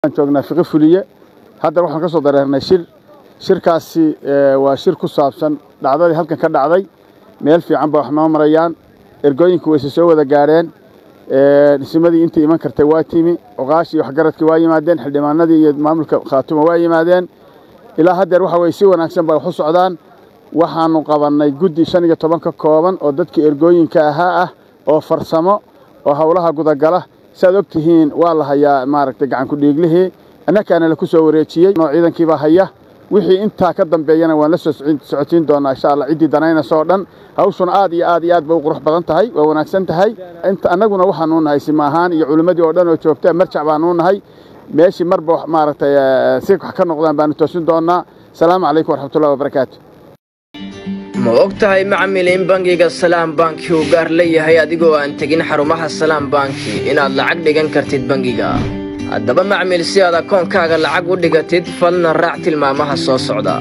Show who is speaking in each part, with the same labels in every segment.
Speaker 1: joognaa fiqi fuliye haddana waxaan ka soo dareernay shir shirkaasi waa shir ku saabsan dhacdadii halkan ka dhacday meel fiican ba wax noo marayaan ergooyinku wayse soo wada gaadheen dhismadii intii iman kartay waa timi oqaashii waxgaradkii waa yimaadeen xildhibaanadii iyo maamulka khaatuma waa yimaadeen ilaa haddeer waxa weye si wanaagsan bay wax u socdaan waxaannu qabannay guddi shan iyo toban ka kooban oo dadkii ergooyinka ahaa ah oo farsamo oo howlaha gudagala siaad og tihiin waa la hayaa maaragtay gacankudhiiglihii annakaana la ku soo wareejiyey oo ciidankiibaa haya wixii intaa ka dambeeyana waan la soo socotiin doonaa insha allah ciddii danaynaysa oo dhan hawshuna aad iyo aad iyo aad bay u qurux badan tahay waa wanaagsan tahay inta annaguna waxaanuu nahay sima ahaan iyo culimmadii oo dhan oo joogta marjac baanuu nahay meeshii marba maaragtay si wax ka noqdaan baanu toosin doonnaa asalaamu calaykum waraxmatullahi wabarakaatu
Speaker 2: ma og tahay macmil in bangiga salaam banki uu gaar leeyahay adigoo aan tegin xarumaha salaam banki inaad lacag dhigan kartid bangiga haddaba macmil si aad akoonkaaga lacag u dhigatid fadlan raac tilmaamaha soo socda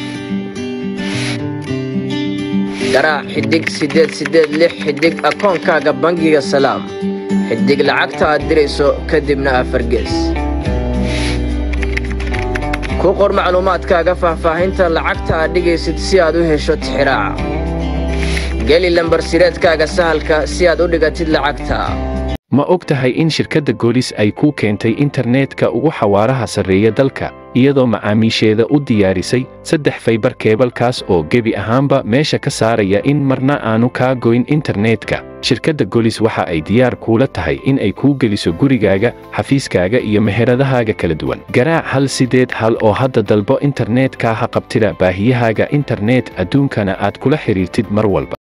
Speaker 2: garaac xidhig siddeed siddeed lix xidhig akoonkaaga bangiga salaam xidhig lacagta aad dirayso kadibna afargees ku qor macluumaadkaaga faahfaahinta lacagta aad dhigaysid si aad u hesho tixiraaca geli lambarsireedkaaga sahalka si aad u dhigatid lacagta
Speaker 3: ma og tahay in shirkadda goolis ay kuu keentay internetka ugu xawaaraha sarreeya dalka iyadoo macaamiisheeda u diyaarisay saddex faybar keebalkaas oo gebi ahaanba meesha ka saaraya in marna aanu kaa goyn internetka shirkadda golis waxa ay diyaar kuula tahay in ay kuu geliso gurigaaga xafiiskaaga iyo meheradahaaga kala duwan garaac hal sideed hal oo hadda dalbo internetka ha qabtida baahiyahaaga internet adduunkana aad kula xidhiirtid mar walba